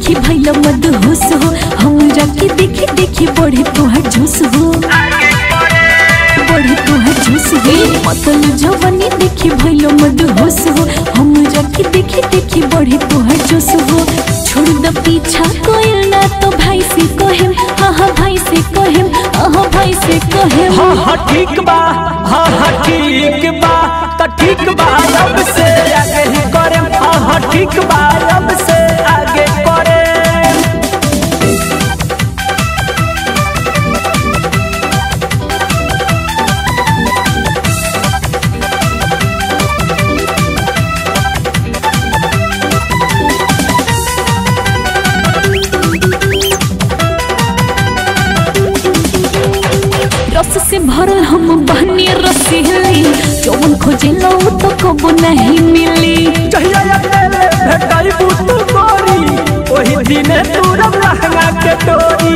देखी भैल मद होश हो हमरा के देखी देखी बढ़े तोहर जोश हो बढ़े तोहर जोश हो मतल जवानी देखी भैल मद होश हो हमरा के देखी देखी बढ़े तोहर जोश हो छोड़ द पीछा कोई ना तो भाई से कहेम हाँ हाँ भाई से कहेम हाँ भाई से कहेम हाँ हाँ ठीक बा हाँ हाँ ठीक बा तो ठीक बा अब से आगे ही करे हाँ हाँ ठीक बा अब से आगे करे रस से भरल हम बहनी रसीली जौन खोजे लो तो कबो नहीं मिली चाहिए अकेले भेटाई बुतू गोरी वही दिने तुरम लहंगा के डोरी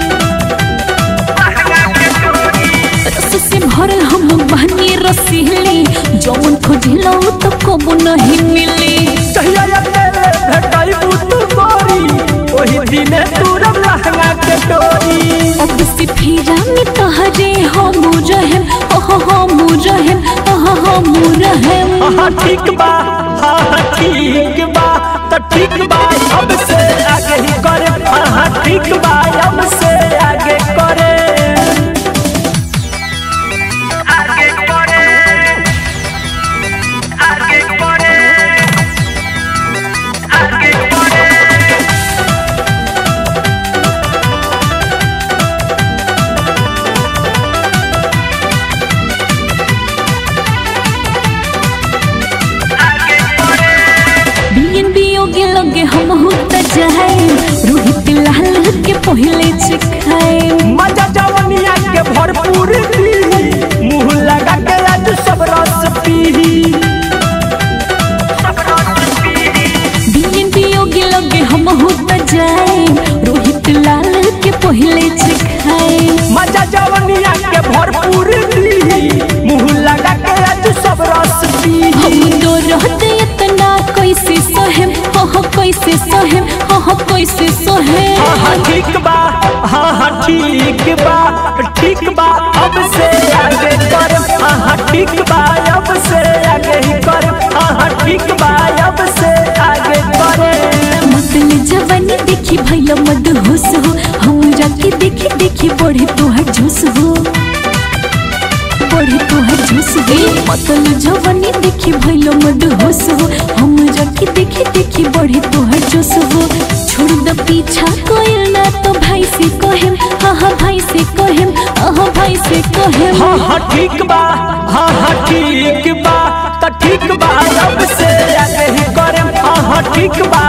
रस से भरल हम बहनी रसीली जौन खोजे लो तो कबो नहीं मिली चाहिए अकेले भेटाई बुतू गोरी वही दिने तुरम लहंगा के डोरी अब से फिरा में तहरे हम रहेम हो हो हम रहेम हो हम रहेम हाँ ठीक बा हाँ ठीक बा तो ठीक बा अब से आगे ही करे हाँ ठीक बा अब से आगे करे आगे करे आगे करे आगे करे बियन बियोगे लगे हम होता जाए रोहित लाल के पहले चिखाए मजा जवनिया के भरपूर पी मुंह लगा के आज सब रस पी बियन बियोगे लगे हम होता जाए रोहित लाल के पहले चिखाए मजा जवनिया के भरपूर पी मुंह लगा के आज सब रस पी हम तो रहते इतना कैसे सहेम हो हो कैसे सहेम हो हो कैसे सहेम हाँ हाँ ठीक बा हाँ हाँ ठीक बा ठीक बा अब से आगे कर हाँ हाँ ठीक बा अब से आगे ही कर हाँ हाँ ठीक बा अब से आगे करे मतल जवानी देखी भैल मद होश हो हमरा के देखी देखी बढ़े तोहर जोश हो बढ़े तोहर जोश हो मतल जवानी देखी भैल मद होश हो हमरा के देखी देखी बढ़े तोहर जोश हो छोड़ द पीछा कोई ना तो भाई से कहेम हाँ हाँ भाई से कहेम हाँ भाई से कहेम हाँ हाँ ठीक बा हाँ हाँ ठीक बा तो ठीक बा अब से आगे ही करे हाँ हाँ ठीक बा